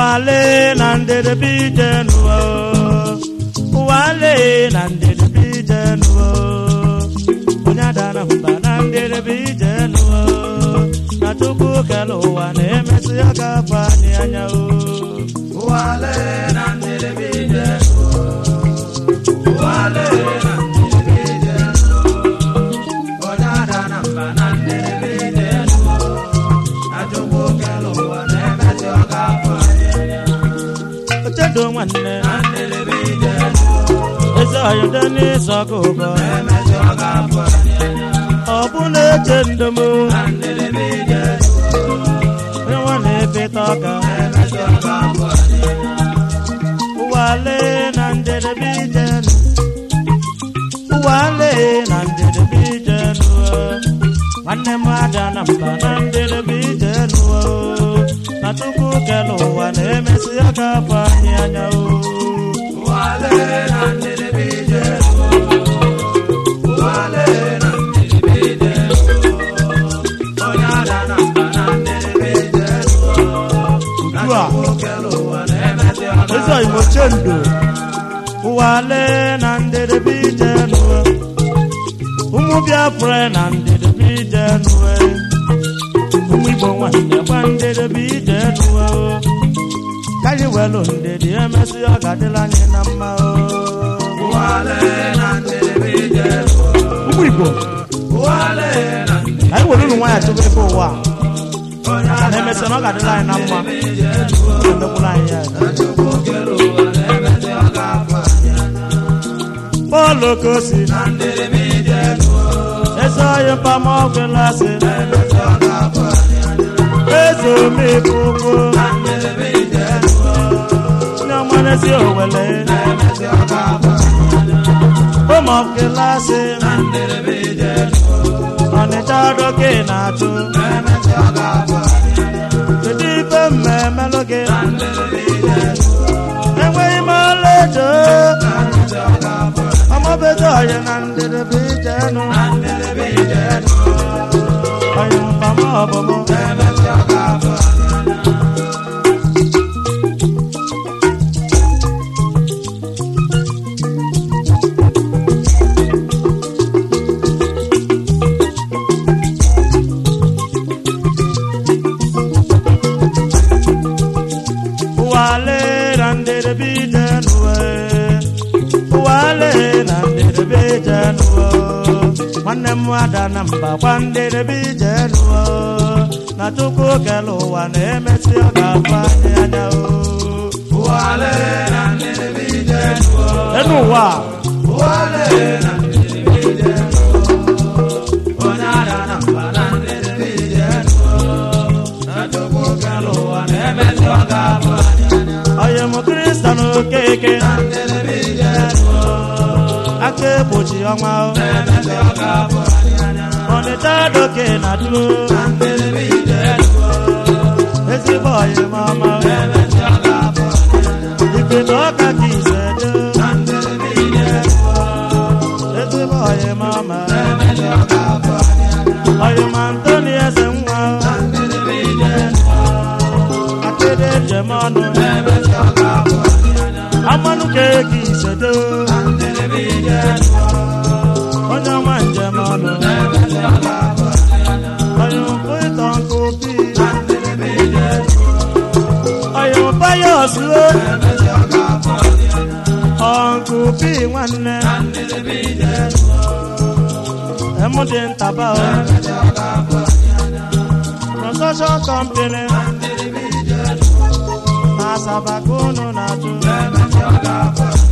ụwale na ndedebe ije n'ụwa ụwale na ndedebe ije n'ụwa onye adara mba na ndedebe ije n'ụwa na chukwu kele ụwa na-emesị ya ga-afụ anyị anya o ụwale na ndedebe ije ụwale na ndedebe ije onye ada na mba na ndedebe ije achukwu kele ụwa na-emesị ọ ga-afụ anyị anya ochedo nwanne na ndedebe ije eze ọyọdọ n'ịzọ ọkụ ụkọ na-emesị ọ ga-afụ anyị anya ọ bụ na-eche ndomo na ndedebe ije onye nwa na-efeta ọka na-emesị ọ ga-afụ anyị anya ụwale na ndedebe ije nụ ụwale na ndedebe ije nụọ nwanne m ada na mba na ndedebe ije nụọ na tupu kele ụwa na-emesi ya ka afọ anyị anya o ụwale na ndedebe ije ụwale na ndedebe ije onye ada na mba na ndedebe ije ugbu a kele ụwa na-emesị ọ eze ga-afụ igbo chendo ụwale na ndedebe ije nụọ ụmụ biafra na ndedebe ije nụọ ụmụ igbo nwanne gba ndedebe ije nụọ ka anyị welụ ndedi emesị ọ ga-adịla anyị na mma o ụwale na ndedebe ije ụmụ igbo ụwale na ka anyị were ụlụ nwaanyị chụba ebe ụwa a. onye ka ada na emesịa na ọ ga-adịla anyị na mma ije emekwula anyị ya achukwu kele ụwa na-emesị ọ ga-afụ anyị anya bọọlụ okosi na ndedebe ije eze ọyị mpama ọgwụ lasị na-emesị ọ ga-afụ anyị anya eze omeife ụkwụ na ndedebe ije ndị ọmarezi owele na-emesị ọ ga-afụ anyị anya ụmụ ọkịlasị na ndedebe ije ọnịcha doke na-achụ na-emesị ọ ga-afụ anyị anya kedu ife mmemelụ gị na ndedebe ije enweghị m ọla edo na-emesị ọ ga-afụ anyị ọmọbedo ọyị na ndedebe ije nụ na ndedebe ije ọyị mpama ọbụmụ na-emesị ọ ga-afụ anyị anya ụwale na ndedebe ije nụwe ụwale na ndedebe ije nụwe nwanne m ada na mba kwa ndedebe ije nụwe na chukwu kele ụwa na-emesi ọ ga-afụ anyị anya o ụwale na ndedebe ije enu ụwa ụwale na ndedebe ije onye ada na mba na ndedebe ije na chukwu kele ụwa na-emesị ọ ga-afụ anyị anya ọyị m kristian okeke na ndedebe ije aka egbochi ọnwa o. na-emesị ọ ga-afụ anyị anya ọnịcha doke na duo na ndedebe ije ezigbo ọyị m ọma o. na-emesị ọ ga-afụ anyị anya ikpeto ọka ka ise do na ndedebe ije ezigbo ọyị m ọma o. na-emesị ọ ga-afụ anyị anya ọyị m antoni eze nwa o. na ndedebe ije akịrị ejem ọnụ na-emesị ọ ga-afụ anyị anya amanụ ka ego ise do na ndedebe ije onye ọma njem ọnụ na-emesị ọ ga-afụ anyị anya ọyị m pụ ịtọ nkụ bi na ndedebe ije ọyị m payọs o na-emesị ọ ga-afụ anyị anya ọnkụ bi nwanne na ndedebe ije emụ dị ntaba o na-emesị ọ ga-afụ anyị anya construction company na ndedebe ije na asaba ka unu na-atụ na-emesị ọ ga-afụ anyị